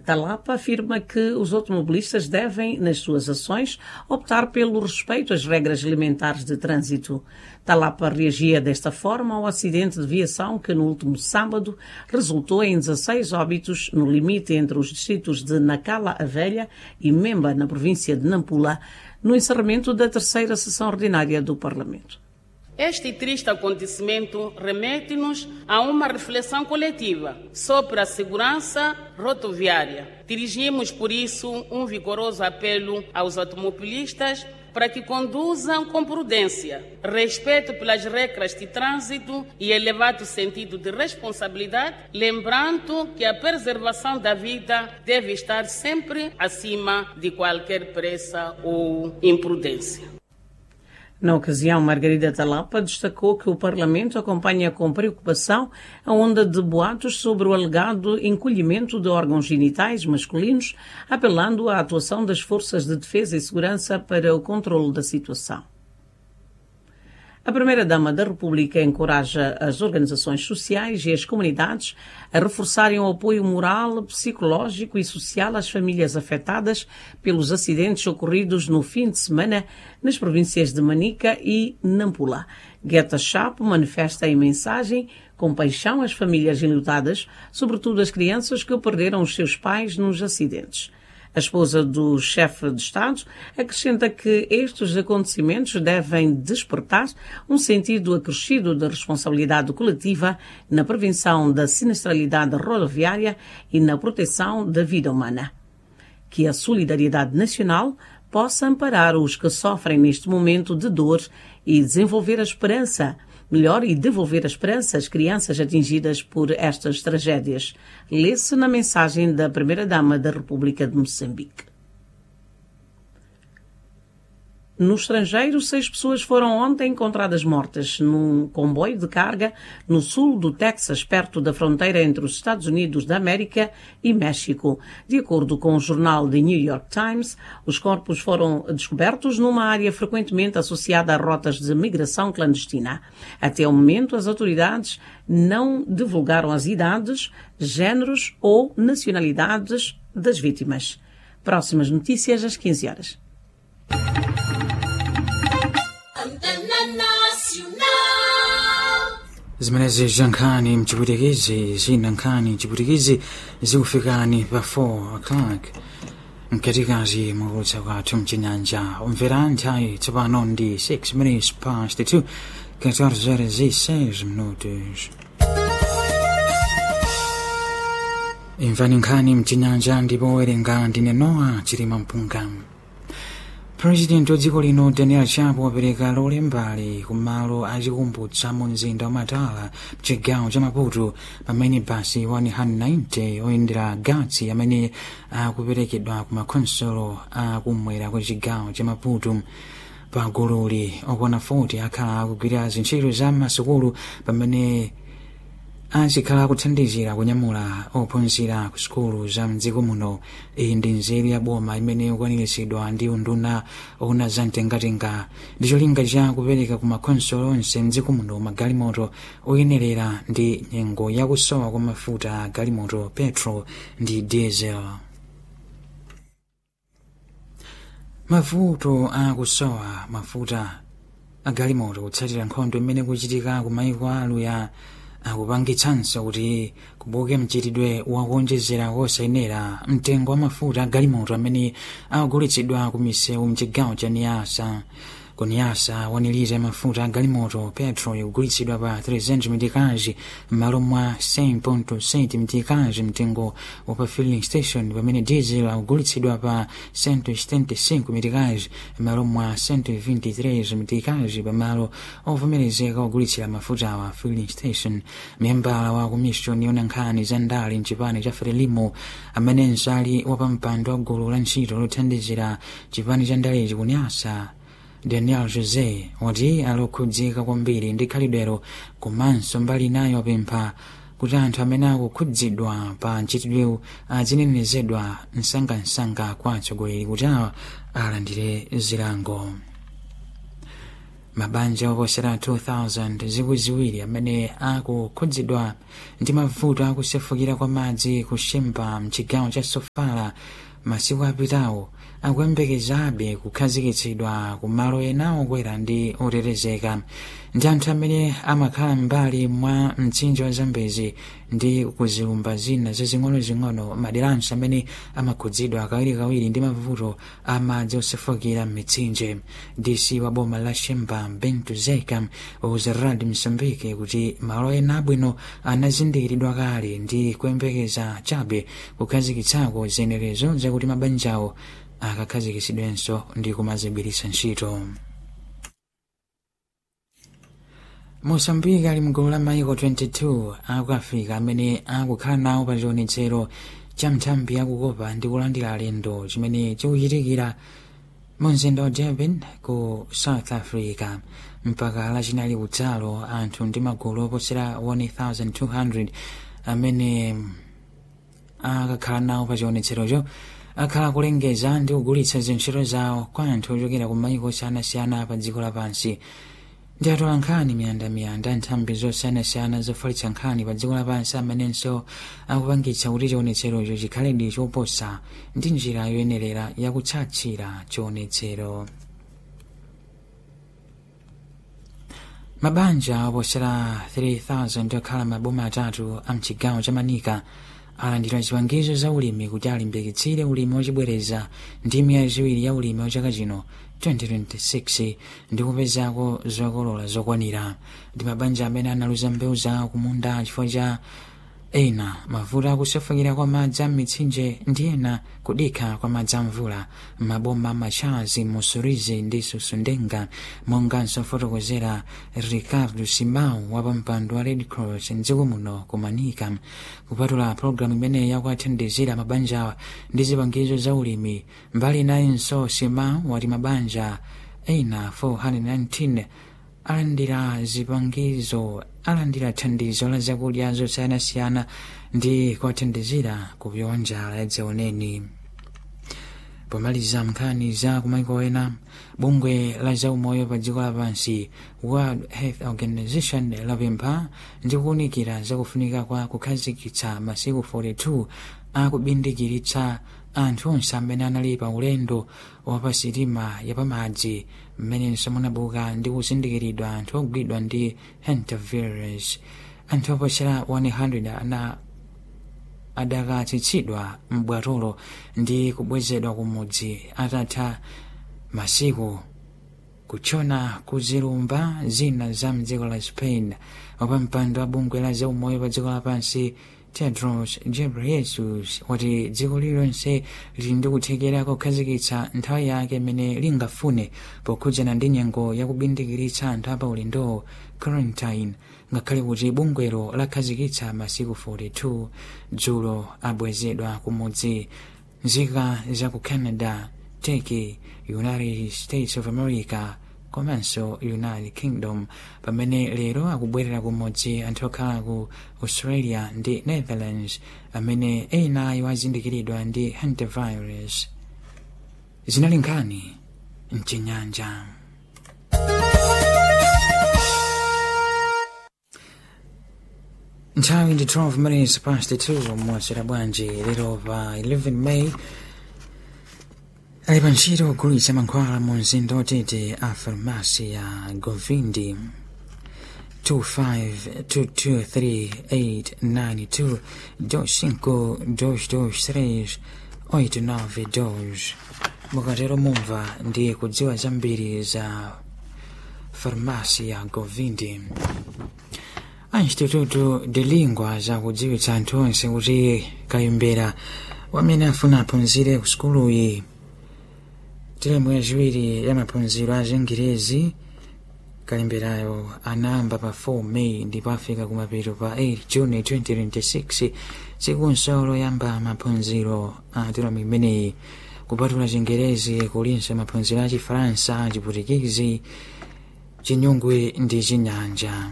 Talapa afirma que os automobilistas devem, nas suas ações, optar pelo respeito às regras elementares de trânsito. Talapa reagia desta forma ao acidente de viação que, no último sábado, resultou em 16 óbitos no limite entre os distritos de Nacala a Velha e Memba, na província de Nampula, no encerramento da terceira sessão ordinária do Parlamento. Este triste acontecimento remete-nos a uma reflexão coletiva sobre a segurança rodoviária. Dirigimos, por isso, um vigoroso apelo aos automobilistas para que conduzam com prudência, respeito pelas regras de trânsito e elevado sentido de responsabilidade, lembrando que a preservação da vida deve estar sempre acima de qualquer pressa ou imprudência. Na ocasião, Margarida Talapa destacou que o Parlamento acompanha com preocupação a onda de boatos sobre o alegado encolhimento de órgãos genitais masculinos, apelando à atuação das forças de defesa e segurança para o controle da situação. A Primeira-Dama da República encoraja as organizações sociais e as comunidades a reforçarem o apoio moral, psicológico e social às famílias afetadas pelos acidentes ocorridos no fim de semana nas províncias de Manica e Nampula. Guetta Chapo manifesta em mensagem compaixão às famílias enlutadas, sobretudo as crianças que perderam os seus pais nos acidentes. A esposa do chefe de Estado acrescenta que estes acontecimentos devem despertar um sentido acrescido de responsabilidade coletiva na prevenção da sinistralidade rodoviária e na proteção da vida humana. Que a solidariedade nacional possa amparar os que sofrem neste momento de dor e desenvolver a esperança melhor e devolver a esperança às crianças atingidas por estas tragédias. Lê-se na mensagem da Primeira-Dama da República de Moçambique. No estrangeiro, seis pessoas foram ontem encontradas mortas num comboio de carga no sul do Texas, perto da fronteira entre os Estados Unidos da América e México. De acordo com o jornal The New York Times, os corpos foram descobertos numa área frequentemente associada a rotas de migração clandestina. Até o momento, as autoridades não divulgaram as idades, géneros ou nacionalidades das vítimas. Próximas notícias às 15 horas. zimenezi zankhani mchipwitikizi zina nkhani mchipwitikizi zikufikani pa 4 o'clock mkatikati mwakutsa kwathu mchinyanja umvera nthawi tsopano ndi 6 minutes past 2 14 horas e 6 minutos imvani nkhani mchinyanja ndipo werenga ndine noa chilima mpunga purezidenti wa dziko lino daniel chapo wapereka lolembali kumalo achikumbutsa mu mzinda wa matala mchigawo cha maputo pamene basi 190 oyendera gatsi amene akuperekedwa ku makhonsolo akumwera kwa chigawo cha maputo pa gululi okwana 40 akhala akugwira zintchito za masukulu pamene azikhala akuthandizira kunyamula ophunzira ku sukulu za mdziko muno iyi ndi nzeru ya boma imene ikwaniritsidwa ndi unduna ona za mtengatenga ndi cholinga cha kupereka ku makhonsolo onse mdziko muno magalimoto oyenerera ndi nyengo yakusowa kwa mafuta a galimoto petro ndi diesel mavuto akusowa mafuta a galimoto kutsatira nkhondo imene kuchitika ku maiko aluya akupangitsanso kuti kubuke mchitidwe wakuonjezera kosayenera mtengo wa mafuta agalimoto amene akugulitsidwa ku misewu mchigawo cha niyasa ku niyasa wanilita ya mafuta agalimoto petro ikugulitsidwa pa 300 mitikazi m'malo mwa 100.7 mitikazi mtengo wa pa filling station pamene diesel akugulitsidwa pa 175 mitikazi m'malo mwa 123 mitikazi pamalo ovomerezeka ogulitsira mafuta wa filling station membala wa komishoni yona nkhani za ndale mchipani cha frelimo amenenso ali wapampando wa gulu la ntchito lothandizira chipani cha ndalechi kunyasa daniel jose wati alokhudzika kwambiri ndi khalidwero komanso mbali nayo apempha kuti anthu amene akukhudzidwa pa ntchitidwewu azinenezedwa msangamsanga kwa atsogoleri kuti awa alandire zilango mabanja oposera 2000 zikwi ziwiri amene akukhudzidwa ndi mavuto akusefukira kwa madzi kushimba mchigawo cha sofala masiku apitawo akuyembekezabe kukhazikitsidwa ku malo ena okwera ndi otetezeka ndi anthu amene amakhala m'mbali mwa mtsinje wa zambezi ndi kuzilumba zina zazing'onozing'ono maderanso amene amakhudzidwa kawirikawiri ndi mavuto a madzi osefukira m'mitsinje dc wa boma la shemba bento zeka wauza rad msambike kuti malo ena abwino anazindikiridwa kale ndi kuyembekeza chabe kukhazikitsako zenerezo zakuti mabanjawo akakhazikitsidwenso ndi kumazigwiritsa ntchito mosambika ali mgulu la maiko 22 aku africa amene akukhala nawo pa chionetsero cha nthambi yakukopa ndi kulandira alendo chimene chikuchitikira mu mzinda wa durban ku south africa mpaka lachinali kudzalo anthu ndi magulu oposera 1200 amene akakhala nawo pa chionetserocho akhala kulengeza ndi kugulitsa zintchito zawo kwa anthu ochokera ku maiko osiyanasiyana pa dziko lapansi ndi atola nkhani miyandamiyanda nthambi zosiyanasiyana zofalitsa nkhani pa dziko lapansi amenenso akupangitsa kuti chionetserocho chikhaledi choposa ndi njira yoyenerera yakutsatsira chionetsero mabanja oposera 3000 okhala maboma atatu a mchigawo cha manika alandira zipangizo za ulimi kuti alimbikitsire ulimi wachibwereza ndi miyezi iwiri ya ulimi wa chaka chino 2026 ndi kupezako zokolola zokwanira ndi mabanja amene analuza mbewu zawo kumunda chifukwa cha ena mavuto akusefukira kwa madzi a mitsinje ndi ena kudikha kwa madzi a mvula maboma machazi musurizi ndi susundenga monganso fotokozera ricardo simao wa pampando wa red cross mdziko muno kumanika kupatula pologalamu imeneyi yakuathandizira mabanjawa ndi zipangizo za ulimi mbali nayinso simao wati mabanja ena 419 alandira zipangizo alandira thandizo la zakudya zosiyanasiyana ndi kuwathandizira kupyowa njala yadzaoneni pomaliza nkhani za kumaiko ena bungwe la zaumoyo pa dziko lapansi world health organization lapempha ndi kuwunikira zakufunika kwa kukhazikitsa masiku 42 akubindikiritsa anthu onse amene anali pa ulendo wapasitima yapamadzi mmenenso munabuka ndi kuzindikiridwa anthu ogwidwa ndi hantavirus anthu oposera 100 ana adakatsitsidwa m'bwatolo ndi kubwezedwa kumudzi atatha masiku kuchona kuzilumba zina za mdziko la spain wapampando wa bungwe la zaumoyo pa dziko lapansi tedros ghebreyesus wati dziko lililonse lili ndi kuthekera kukhazikitsa nthawi yake imene lingafune pokhudzana ndi nyengo yakubindikiritsa anthu apa ulendowo quarantine ngakhale kuti bungwelo lakhazikitsa masiku 42 dzulo abwezedwa kumudzi nzika za ku canada turkey united states of america komanso united kingdom pamene lero akubwerera kumudzi anthu okhala ku australia ndi netherlands amene ena ayo azindikiridwa ndi hantavirus zinali nkhani mchinyanja nthawi ndi 12 minutes past 2 mwasera bwanji lero pa 11 may ali pa ntchito kugulitsa mankhwala mu mzinda otete a farmasi ya govindi 25223892 5 223 89 mukatero mumva ndi kudziwa zambiri za farmasi ya govindi a instituto de lingua zakudziwitsa anthu onse kuti kayimbera wamene afuna aphunzire ku sukuluyi teremu yachiwiri ya maphunziro a chingerezi kalimberayo anayamba pa 4 may ndipo afika kumapeto pa 8 juni 2026 tsikunso loyamba maphunziro a teremu imeneyi kupatula chingerezi kulinso maphunziro a chifaransa chiputikizi chinyungwe ndi chinyanja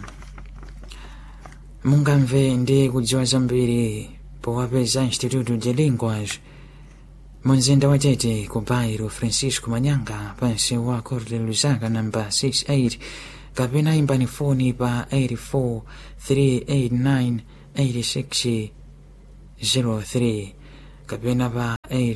mungamve ndi kudziwa zambiri powapeza instituto de linguas munzinda wa tete ku bairo francisco manyanga pansi wa corte lusaka namba 68 kapena imbani foni pa 84 389 86 03 kapena pa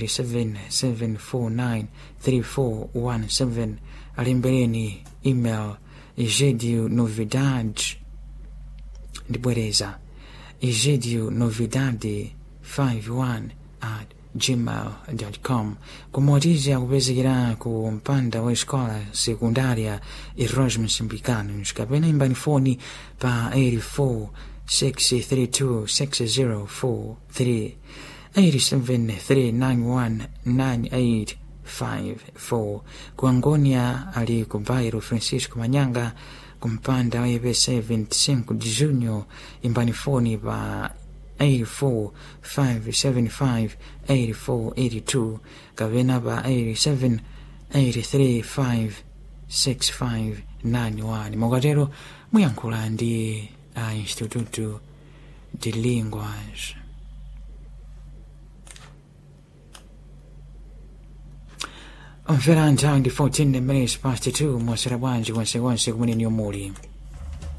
877493417 alembereni email egidio novidad ndibwereza egidio novidade 51 at gmail.com kumwatiza kupezekera ku mpanda wa escola sekundaria erasmus mbicanos kapena imbani foni pa 84 632 6043 87391984 kuangonia ali ku bairo francisco manyanga kumpanda wa ipesa 25 de junho imbani foni pa 845758482 kapena pa 878356591 mukatero muyankhula ndi a instituto de linguas mvera nthawi ndi 14 minutes past 2 mwasera bwanji konsekonse kumene niyo muli